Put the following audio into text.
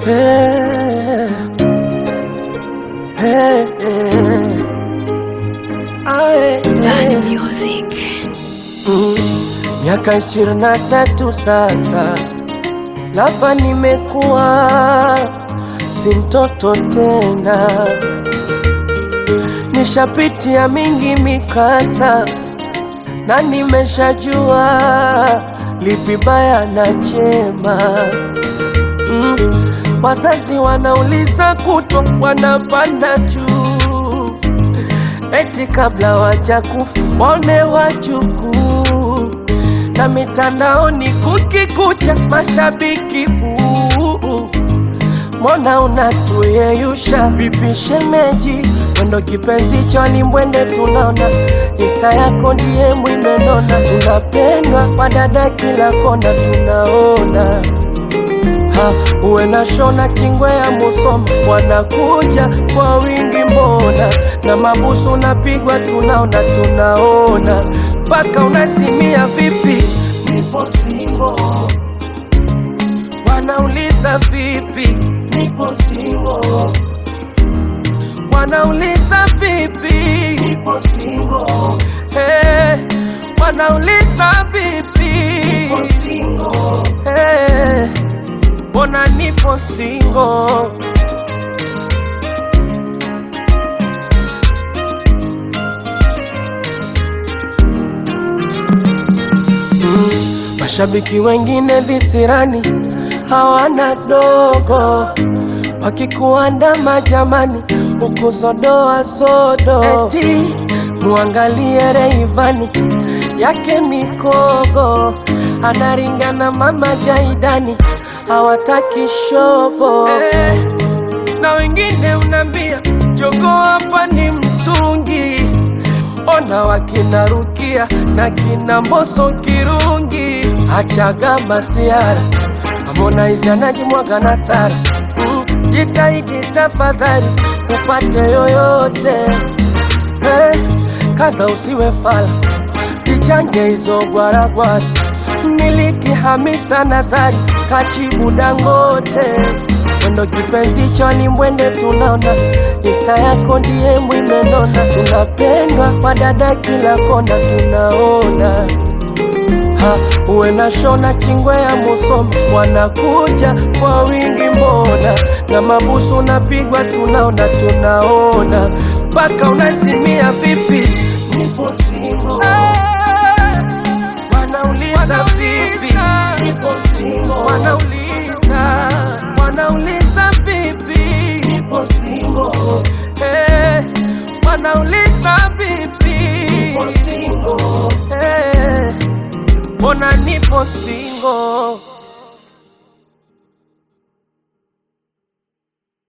Hey, hey, hey. Aye, Bad hey. music. Mm, Miaka ishirini na tatu sasa, lapa nimekuwa si mtoto tena, nishapitia mingi mikasa na nimeshajua lipi baya na jema. Mm, wazazi wanauliza kutwa, wanapanda juu eti kabla wajakufa waone wajukuu, na mitandaoni kukikucha mashabiki buu. Mbona unatuyeyusha vipi shemeji? Mwendo kipenzi choni mbwende tunaona Insta yako ndiye mwimenona, tunapendwa kwa dada kila kona tunaona ha, uwe na shona kingwe ya Musoma wanakuja kwa wingi mbona, na mabusu unapigwa tunaona tunaona, mpaka unasimia vipi, nipo singo, wanauliza vipi, nipo singo, wanauliza vipi, nipo singo, hey, wanauliza vipi, nipo singo, hey, mbona nipo singo Mashabiki wengine visirani hawana dogo, wakikuandama jamani, huku sodoa sodo, eti muangalie Reivani yake mikogo, anaringana mama Jaidani, hawataki shobo eh, na wengine unambia jogo hapa ni mtungi ona wakina Rukia na kina Mboso Kirungi, achaga masiara Harmonize anajimwaga na Sara mm, jitahidi tafadhali upate yoyote hey, kaza usiwe fala, zichange hizo gwaragwara miliki Hamisa Nazari kachibu Dangote mwendo kipenzi choni mbwende tunaona Insta yako ndiye mwimenona, tunapendwa kwa dada kila kona tunaona ha, uwe na shona kingwe ya Musoma wanakuja kwa wingi mbona, na mabusu unapigwa tunaona tunaona, mpaka unasimia vipi, nipo singo wanauliza vipi, nipo singo wanauliza wanauliza vipi, nipo singo eh, wanauliza vipi, nipo singo eh, mbona nipo singo